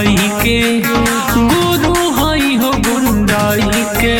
हई के गुरु हई हो गुंडाई के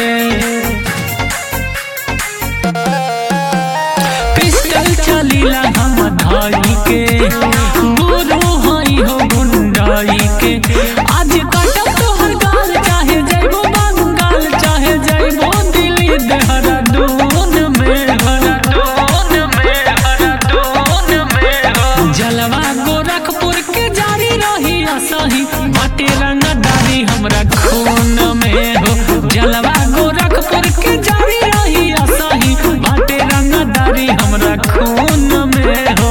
पिस्टल चलीला हम धाई के गुरु हई हो गुंडाई के आज काटब तोहर गाल चाहे जइबो बंगाल चाहे जइबो दिल्ली देहरादून में हरादून में हरादून में जलवा गोरखपुर के जारी रही असही बाटे रंगदारी हमरा खून में हो जलवा गोरखपुर के जारी रही असही बाटे रंगदारी हमरा खून में हो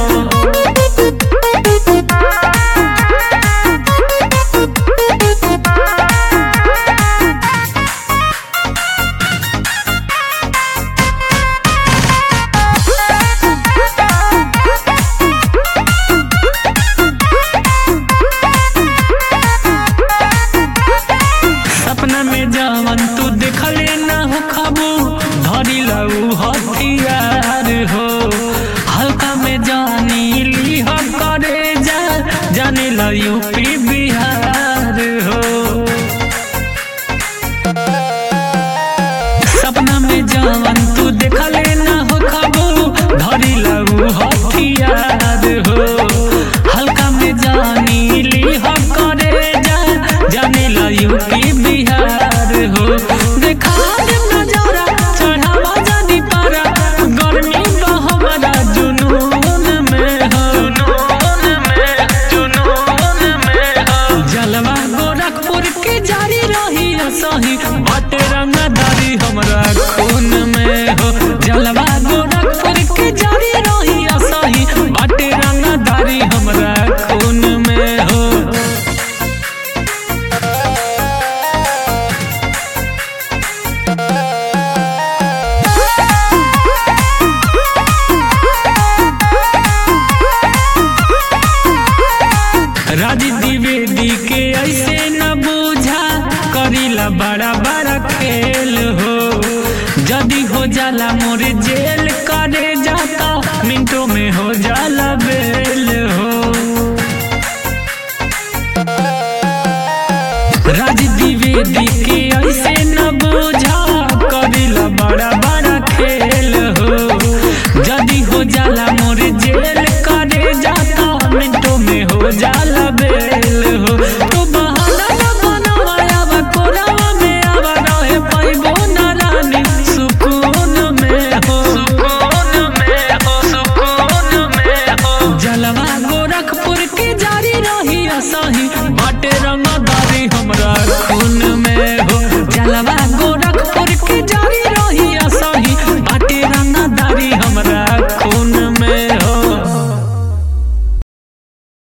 सपना में जवन तू देखले ना हो खाबू धरी लऊ हथियार हो हल्का में जानी ली हो करे जा जाने ला यूपी बिहार हो सपना में जवन तू देखले ना हो खाबू धरी लऊ हथियार हो हल्का में जानी ली हो करे जा जाने ला यूपी बिहार हो देखा दे नजारा चढ़ावा जानी पारा गर्मी बा हमारा जुनून में हो जुनून में जुनून में हो जलवा गोरखपुर के जारी रही सही बाटे रंगदारी हमरा खून में हो जलवा गोरखपुर के जारी रही सही बाटे रंगदारी हमरा खून में हो राज द्विवेदी के ऐसे न बूझा करीला बड़ा बड़ा खेल हो जदी हो जाला मोर जेल करे जाता मिनटों में हो जाला बेल हो राज द्विवेदी के ऐसे न बूझा करीला बड़ा बड़ा खेल हो जदी हो जाला मोर जेल करे जाता मिनटों में हो जाला बेल हो तो बहाना न बनावा आवा कोरावा में आवा रहे पाइबो ना रानी सुकून में हो सुकून में हो सुकून में हो जलवा गोरखपुर के जारी रही असही